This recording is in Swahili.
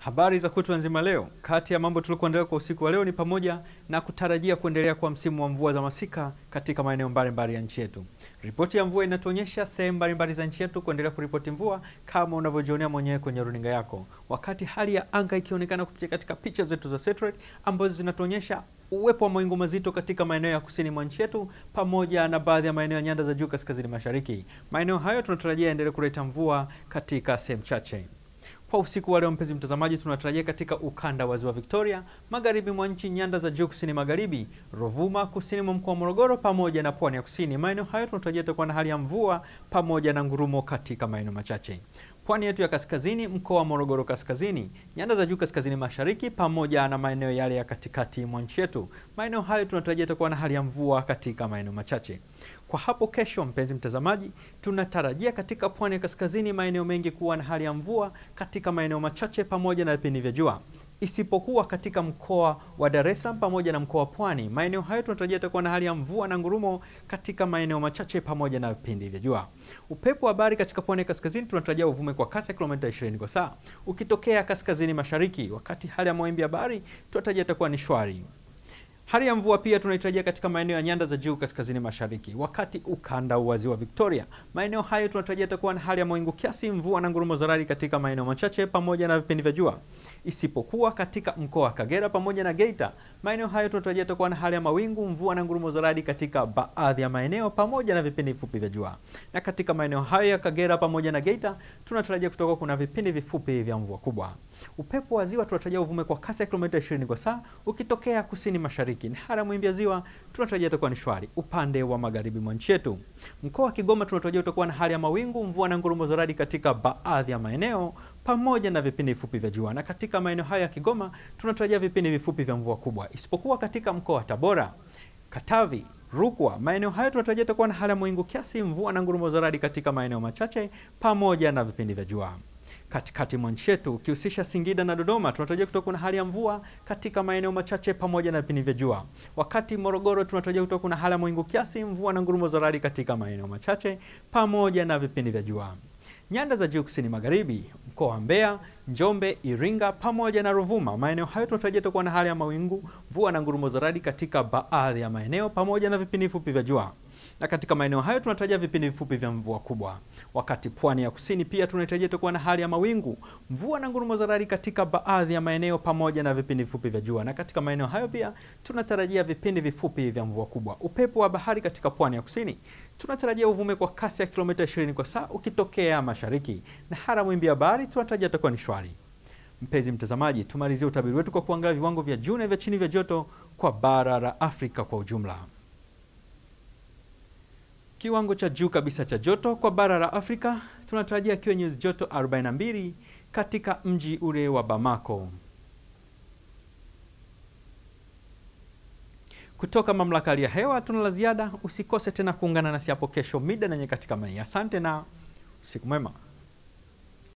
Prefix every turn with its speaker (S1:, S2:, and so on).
S1: Habari za kutwa nzima leo. Kati ya mambo tuliokuandalia kwa usiku wa leo ni pamoja na kutarajia kuendelea kwa msimu wa mvua za masika katika maeneo mbalimbali ya nchi yetu. Ripoti ya mvua inatuonyesha sehemu mbalimbali za nchi yetu kuendelea kuripoti mvua kama unavyojionea mwenyewe kwenye runinga yako, wakati hali ya anga ikionekana kupitia katika picha zetu za satellite ambazo zinatuonyesha uwepo wa mawingu mazito katika maeneo ya kusini mwa nchi yetu pamoja na baadhi ya maeneo ya nyanda za juu kaskazini mashariki. Maeneo hayo tunatarajia yaendelee kuleta mvua katika sehemu chache. Kwa usiku wa leo, mpenzi mtazamaji, tunatarajia katika ukanda wa ziwa Victoria, magharibi mwa nchi, nyanda za juu kusini magharibi, Ruvuma, kusini mwa mkoa wa Morogoro pamoja na pwani ya kusini. Maeneo hayo tunatarajia itakuwa na hali ya mvua pamoja na ngurumo katika maeneo machache. Pwani yetu ya kaskazini, mkoa wa Morogoro kaskazini, nyanda za juu kaskazini mashariki pamoja na maeneo yale ya katikati mwa nchi yetu. Maeneo hayo tunatarajia itakuwa na hali ya mvua katika maeneo machache. Kwa hapo kesho, mpenzi mtazamaji, tunatarajia katika pwani ya kaskazini maeneo mengi kuwa na hali ya mvua katika maeneo machache pamoja na vipindi vya jua isipokuwa katika mkoa wa Dar es Salaam pamoja na mkoa wa Pwani. Maeneo hayo tunatarajia itakuwa na hali ya mvua na ngurumo katika maeneo machache pamoja na vipindi vya jua. Upepo wa bahari katika pwani ya kaskazini tunatarajia uvume kwa kasi ya kilomita 20 kwa saa ukitokea kaskazini mashariki, wakati hali ya mawimbi ya bahari tunatarajia itakuwa ni shwari. Hali ya mvua pia tunaitarajia katika maeneo ya nyanda za juu kaskazini mashariki, wakati ukanda wa ziwa Victoria, maeneo hayo tunatarajia itakuwa na hali ya mawingu kiasi, mvua na ngurumo za radi katika maeneo machache pamoja na vipindi vya jua, isipokuwa katika mkoa wa Kagera pamoja na Geita. Maeneo hayo tunatarajia itakuwa na hali ya mawingu, mvua na ngurumo za radi katika baadhi ya maeneo pamoja na vipindi vifupi vya jua. Na katika maeneo hayo ya Kagera pamoja na Geita tunatarajia kutoka kuna vipindi vifupi vya mvua kubwa. Upepo wa ziwa tunatarajia uvume kwa kasi ya kilomita 20 kwa saa ukitokea kusini mashariki, na hali ya mawimbi ya ziwa tunatarajia itakuwa ni shwari upande wa magharibi mwa nchi yetu. Mkoa wa Kigoma tunatarajia utakuwa na hali ya mawingu, mvua na ngurumo za radi katika baadhi ya maeneo pamoja na vipindi vifupi vya jua. Na katika maeneo hayo ya Kigoma tunatarajia vipindi vifupi vya mvua kubwa, isipokuwa katika mkoa wa Tabora, Katavi, Rukwa, maeneo hayo tunatarajia itakuwa na hali ya mawingu kiasi, mvua na ngurumo za radi katika maeneo machache pamoja na vipindi vya jua. Katikati mwa nchi yetu ukihusisha Singida na Dodoma tunatarajia kutokuwa na hali ya mvua katika maeneo machache pamoja na vipindi vya jua. Wakati Morogoro tunatarajia kutokuwa na hali ya mawingu kiasi, mvua na ngurumo za radi katika maeneo machache pamoja na vipindi vya jua. Nyanda za juu kusini magharibi, mkoa wa Mbeya, Njombe, Iringa pamoja na Ruvuma, maeneo hayo tunatarajia itakuwa na hali ya mawingu, mvua na ngurumo za radi katika baadhi ya maeneo pamoja na vipindi vifupi vya jua na katika maeneo hayo tunatarajia vipindi vifupi vya mvua kubwa. Wakati pwani ya kusini pia tunatarajia itakuwa na hali ya mawingu, mvua na ngurumo za radi katika baadhi ya maeneo pamoja na vipindi vifupi vya jua, na katika maeneo hayo pia tunatarajia vipindi vifupi vya mvua kubwa. Upepo wa bahari katika pwani ya kusini tunatarajia uvume kwa kasi ya kilomita 20 kwa saa ukitokea mashariki, na hali ya mawimbi ya bahari tunatarajia itakuwa ni shwari. Mpenzi mtazamaji, tumalizie utabiri wetu kwa kuangalia viwango vya juu na vya chini vya joto kwa bara la Afrika kwa ujumla. Kiwango cha juu kabisa cha joto kwa bara la Afrika tunatarajia kiwe nyuzi joto 42 katika mji ule wa Bamako. Kutoka mamlaka ya hewa tuna la ziada. Usikose tena kuungana nasi hapo kesho mida na nyakati kama hii. Asante na usiku mwema.